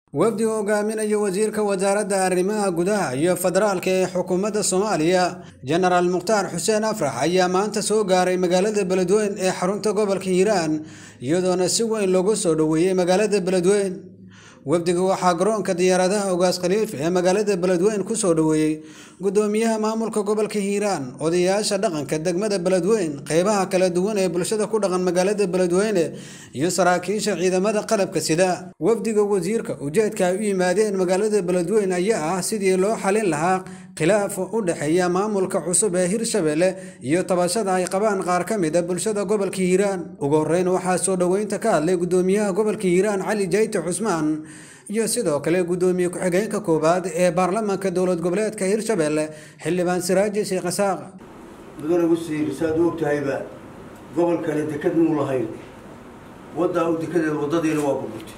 wafdiga hogaaminaya wasiirka wasaaradda arrimaha gudaha iyo federaalka ee xukuumadda soomaaliya jenaraal mukhtaar xuseen afrax ayaa maanta soo gaaray magaalada beledweyn ee xarunta gobolka hiiraan iyadoona si weyn loogu soo dhoweeyey magaalada beledweyn wafdiga waxaa garoonka diyaaradaha ogaas khaliif ee magaalada beledweyn ku soo dhoweeyey gudoomiyaha maamulka gobolka hiiraan odayaasha dhaqanka degmada beledweyn qeybaha kala duwan ee bulshada ku dhaqan magaalada beledweyne iyo saraakiisha ciidamada qalabka sida wafdiga wasiirka ujeedka ay u yimaadeen magaalada beledweyn ayaa ah sidii loo xalin lahaa khilaaf u dhexeeya maamulka cusub ee hirshabelle iyo tabashada ay qabaan qaar ka mid a bulshada gobolka hiiraan ugu horreyn waxaa soo dhoweynta ka hadlay gudoomiyaha gobolka hiiraan cali jayte cusmaan iyo sidoo kale gudoomiye ku-xigeenka koowaad ee baarlamaanka dowlad goboleedka hirshabelle xildhibaan siraaji sheekh isaaq mudane wasiir saad u ogtahayba gobolkani deked muu lahayn waddaa u dekadeeda waddadiina waa burburtay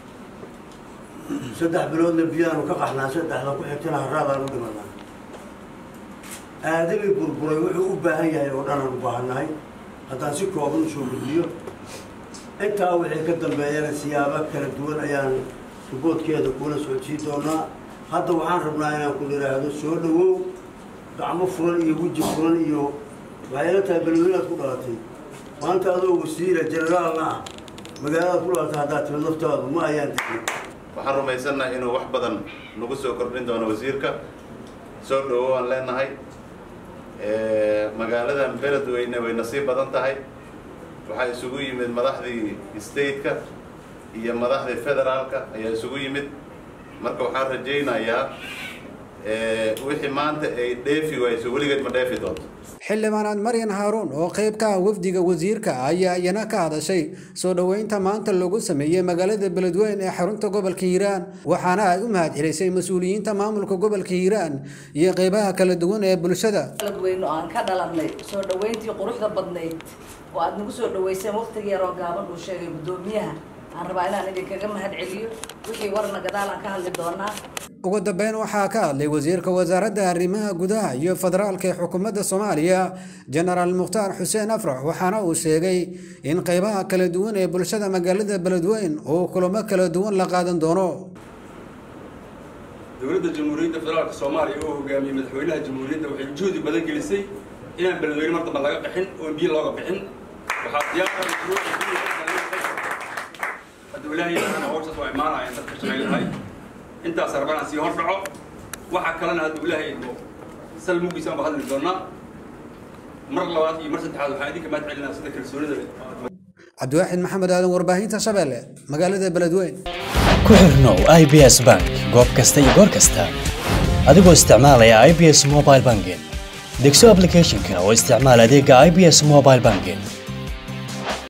saddex biloodna biyaanu ka qaxnaa saddexda ku xigtana haraadaan u dhimanaa aadamii burburay wuxuu u baahan yahay oo dhanaan u baahannahay haddaan si kooban usoo gudbiyo intaa wixii ka dambeeyana siyaabo kala duwan ayaan ruboodkeeda kuula socodsiin doonaa hadda waxaan rabnaa inaan ku idhaahdo soo dhawow gacmo furan iyo weji furan iyo waxay la tahay beledweynaad ku dhalatay maanta adoo wasiira generaalna ah magaaladaad ku dhalatay haddaad timid laftaadu ma ayaan tegin waxaan rumaysannahay inuu wax badan nagu soo kordhin doono wasiirka soo dhawow aan leenahay magaaladan beledweyne way nasiib badan tahay waxaa isugu yimid madaxdii stateka iyo madaxdii federaalka ayaa isugu yimid marka waxaan rajaynayaa wixii maanta ay dheefi wayso weligeed ma dheefi doonto xildhibaanaad maryan haaruun oo qayb ka ah wafdiga wasiirka ayaa iyana ka hadashay soo dhoweynta maanta lagu sameeyey magaalada beledweyn ee xarunta gobolka hiiraan waxaana ay u mahad celisay mas-uuliyiinta maamulka gobolka hiiraan iyo qeybaha kala duwan ee bulshada beledweyne oo aan ka dhalanay soo dhoweyntii quruxda badnayd oo aad nagu soo dhoweyseen waqtigii yaroo gaaban uu sheegay guddoomiyaha aan rabaa inaan idinkaga mahad celiyo wixii warna gadaal aan ka hadli doonaa ugu dambeyn waxaa ka hadlay wasiirka wasaaradda arrimaha gudaha iyo federaalka ee xukuumadda soomaaliya jenaraal mukhtaar xuseen afrax waxaana uu sheegay in qeybaha kala duwan ee bulshada magaalada beledweyn uu kulamo kala duwan la qaadan doono dowladda jamhuuriyadda federaalka soomaaliya oo hogaamiyey madaxweynaha jamhuuriyadda waxay juhdi badan gelisay inaan beledweyne mar damba laga bixin oon biyo looga bixin waxaa diyaar ilaahay hawshaas waa imaanayaan dadka shaqaynahay intaas rabaan sii hor dhaco waxa kalena hadda ilaahay idmo sal mugiisaan ba hadli doonaa mar labaad iyo mar saddexaad waxaan idinka mahad celinaa sida kalsoonida leh cabdiwaaxid maxamed aadan warbaahinta shabeelle magaalada beledweyn ku xirnow i b s bank goob kasta iyo goor kasta adigoo isticmaalaya i b s mobile banking degso applicationka oo isticmaal adeega i b s mobile banking